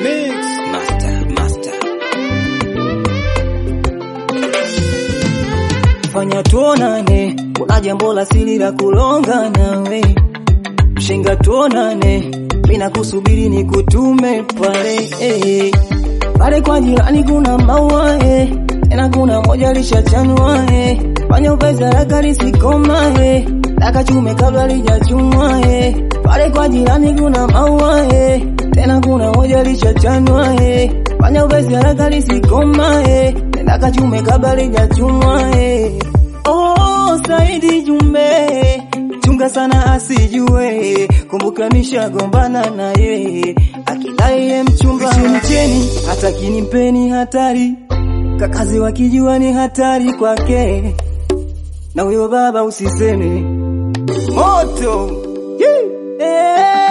Mix Master, Master. fanya tuonane, kuna jambo la siri la kulonga nawe, mshenga tuonane, mina kusubiri ni kutume pale eh. pale kwa jirani kuna maua eh. tena kuna moja lishachanwa eh. fanya upesi haraka lisikoma eh. daka chume kabla lijachumwa eh. pale kwa jirani kuna maua eh. tena kuna moja lishachanwa eh. fanya upesi haraka lisikoma eh. daka chume kabla lijachumwa eh. Oh, Saidi Jumbe, chunga sana asijue, kumbuka nishagombana naye, akidai ye mchumba mcheni, hata kinimpeni hatari, kakazi wakijua ni hatari kwake, na huyo baba usiseme moto yeah.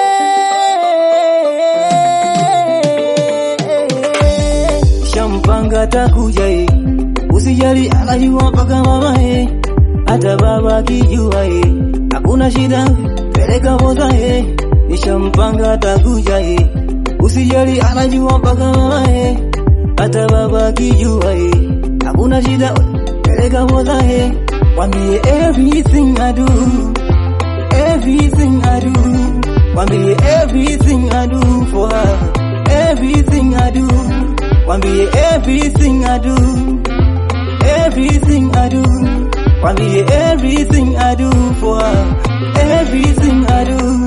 Shampanga takuja eh. Usijali anajua mpaka mama eh, hata baba akijua eh, hakuna shida, peleka boza eh, nishampanga atakuja eh. Usijali anajua mpaka mama eh, hata baba akijua eh, hakuna shida, peleka boza eh, wambie everything I do, everything I do, wambie everything I do for her, everything I do, wambie everything I do everything I do. Wambie everything I do for her, everything I do.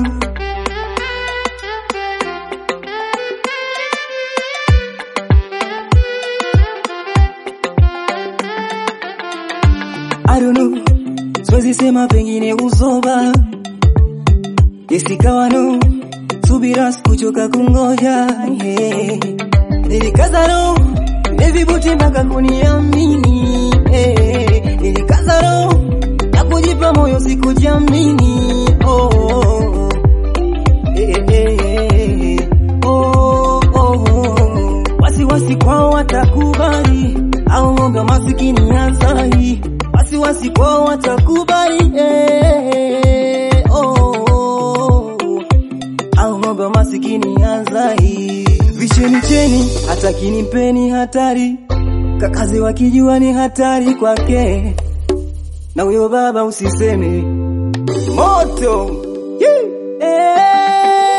I don't know, siwezi sema pengine uzoba isikawa no subira sikuchoka kungoja yeah. Nilikaza no nivibuti mpaka kuniamini eh, nilikaza roho na kujipa moyo sikujiamini oh, oh, eh, eh, eh, oh, oh, oh. wasiwasi kwao watakubali au ng'ombe masikini hazai wasiwasi kwao watakubali eh, oh, oh, au ng'ombe masikini hazai vicheni cheni hata kinimpeni hatari kakazi wakijua ni hatari kwake na huyo baba usiseme moto yeah.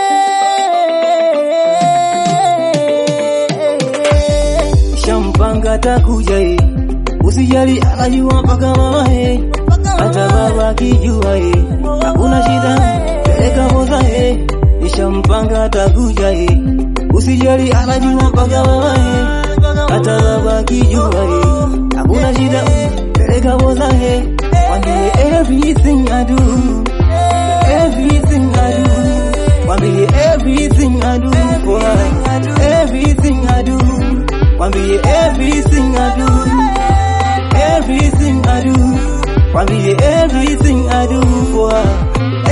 shampanga takuja eh. usijali anajua mpaka mama eh. hata baba akijua eh. hakuna shida peleka boza eh. nishampanga atakuja eh. usijali anajua mpaka mama eh. hata baba akijua eh. hakuna shida peleka boza eh. wambie everything I do everything I do wambie everything I do for her everything I do wambie everything I do everything I do wambie everything I do for her